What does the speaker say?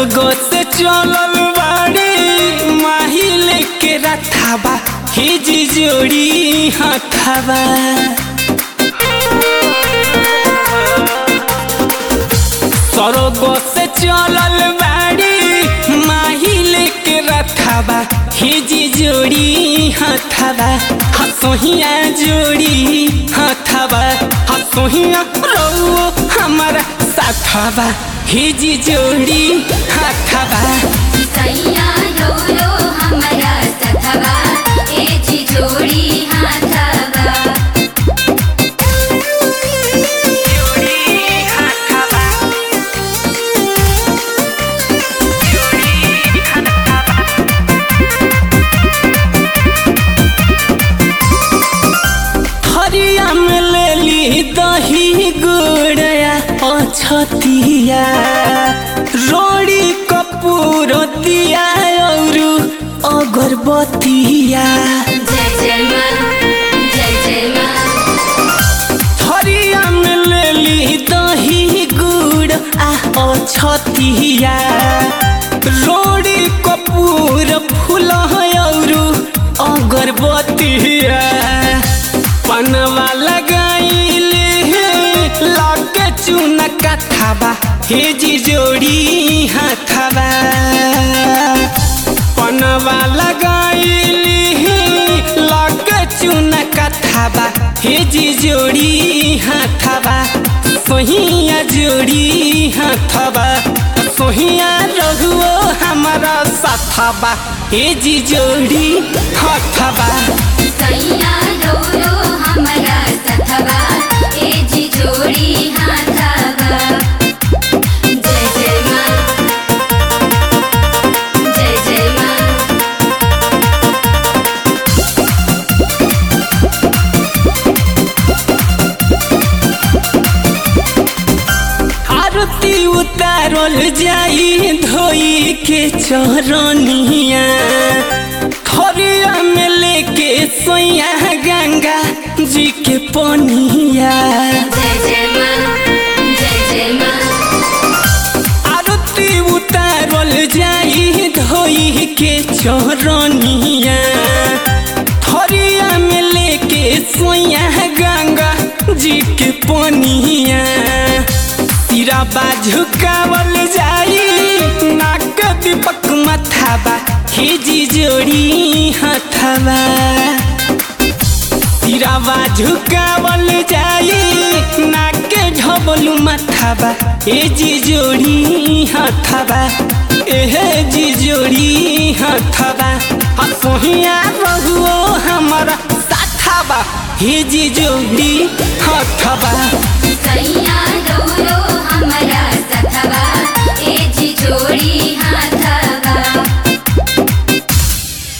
स्वर्ग से चलल बाड़ी माहिल के रथाबा हिजी जोड़ी हथाबा स्वर्ग से चलल बाड़ी माहिल के रथाबा हिजी जोड़ी हथाबा हसोहिया जोड़ी हथाबा हसोहिया रौ हमारा साथाबा हिजी जोड़ी हथाबा सैया रो रो हमरा सखबा ए जी जोड़ी हाथबा हरिया में लेली दही गुड़या अछतिया रोड़ी कपूर दिया और अगरबत्तिया जय जय माँ जय जय माँ हरिया में लेली दही गुड़ आ अछतिया रोड़ी कपूर फूल और अगरबत्तिया पनवा लगाइले लाके चूना कथाबा हेजी जोड़ी हाथाबा पनवा लगाइले लाके चूना कथाबा हेजी जोड़ी हाथाबा सोहिया जोड़ी हाथाबा सोहिया रघुओ हमारा साथाबा हेजी जोड़ी हाथाबा सैया रो रो हमरा सखबा ए जी जोड़ी हाथबा जय जय माँ जय जय माँ आरती उतारल जाई धोई के चरनिया थरिया में लेके सोया गंगा जी के पनिया जय जय माँ जय जय माँ आरती उतारल जाई धोई के चरनिया थरिया में लेके सोया गंगा जी के पनिया सिरा झुकावल जाई नाक दीपक मथाबा हिजी जोड़ी हथाबा सिरावा झुकावल जाई नाके झबलू मथाबा ए जी जोड़ी हथाबा एहे जी जोड़ी हथाबा हसोहिया रहुओ हमारा साथाबा हे जी जोड़ी हथाबा सैया रो रो